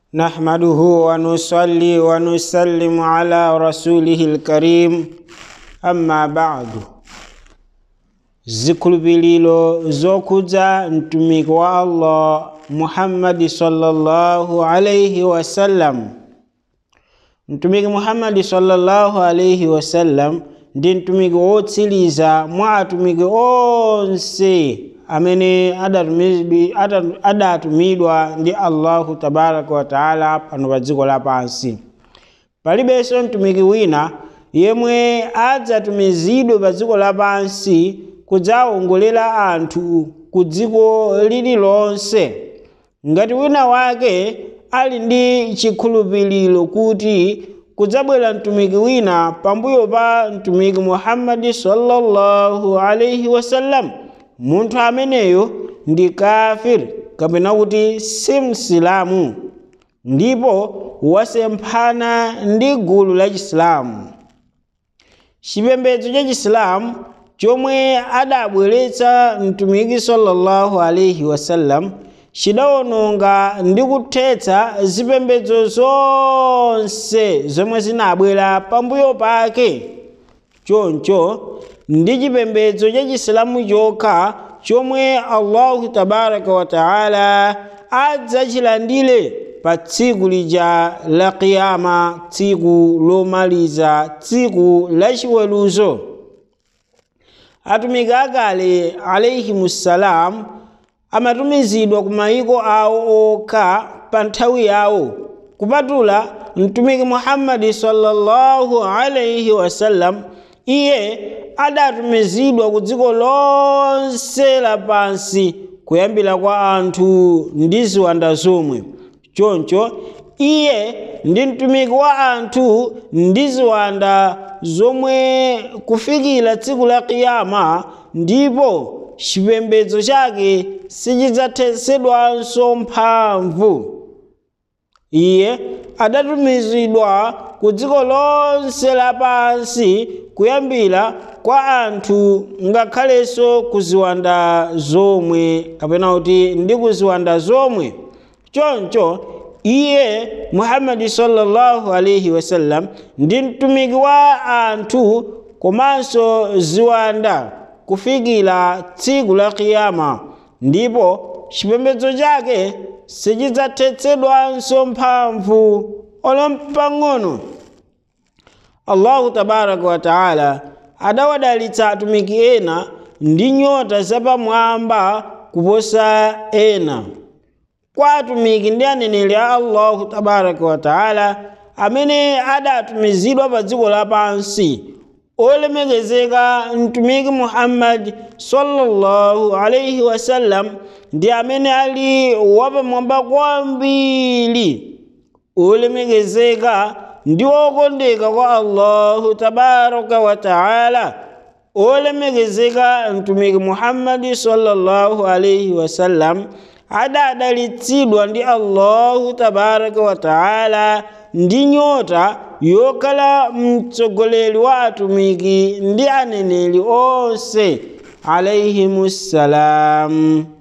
نحمده ونصلي ونسلم على رسوله الكريم أما بعد zikhulupiriro zokhudza mtumiki wa allah muhammadi sallallahu alaihi wasallam mtumiki muhammadi sallallahu alaihi wasallam ndi mtumiki wotsiriza mwa atumiki onse amene adatumizidwi- ada- adatumidwa ndi allahu tabaraka wataala pano pa dziko lapansi palibenso mtumiki wina yemwe adzatumizidwe pa dziko lapansi kudzawongolera anthu ku dziko lililonse ngati wina wake ali ndi chikhulupiriro kuti kudzabwera mtumiki wina pambuyo pa mtumiki muhammadi sallallahu alaihi wasallam munthu ameneyo ndi kafir kapena kuti si msilamu ndipo wasemphana ndi gulu la chisilamu chipembedzo cha chisilamu chomwe adabweretsa mtumiki sallallahu alaihi wasallam chidawononga ndi kuthetsa zipembedzo zonse zomwe zinabwera pambuyo pake choncho ndi chipembedzo cha chisilamu chokha chomwe allahu tabaraka wataala adzachilandire pa tsiku lija la kiyama tsiku lomaliza tsiku la chiweruzo atumiki akale alaihimussalam amatumizidwa ku mayiko awo okha pa nthawi yawo kupatula mtumiki muhammadi sallallahu alaihi wasallam iye adatumizidwa ku dziko lonse lapansi kuyambira kwa anthu ndi ziwanda zomwe choncho iye ndi mtumiki wa anthu ndi ziwanda zomwe kufikira tsiku la kiyama ndipo chipembedzo chake sichidzathetsedwanso mphamvu iye adatumizidwa ku dziko lonse lapansi kuyambira kwa anthu ngakhalenso ku ziwanda zomwe kapena kuti ndi ku ziwanda zomwe choncho iye muhammadi sallallahu alaihi wasallam ndi mtumiki wa anthu komanso ziwanda kufikira tsiku la kiyama ndipo chipembedzo chake sichidzathetsedwanso mphamvu olompang'ono allahu tabaraka wataala adawadalitsa atumiki ena ndi nyota zapamwamba kuposa ena kwa atumiki ndi aneneri a allahu tabaraka wataala amene adatumizidwa pa dziko lapansi olemekezeka mtumiki muhammadi sallallahu alaihi wasallam ndi amene ali wapamwamba kwambiri olemekezeka ndi okondeka kwa allahu tabaraka wataala olemekezeka mtumiki muhammadi sallallahu alaihi wasallam adadalitsidwa ndi allahu tabaraka wataala ndi nyota yokhala mtsogoleri wa atumiki ndi aneneri onse alaihimussalam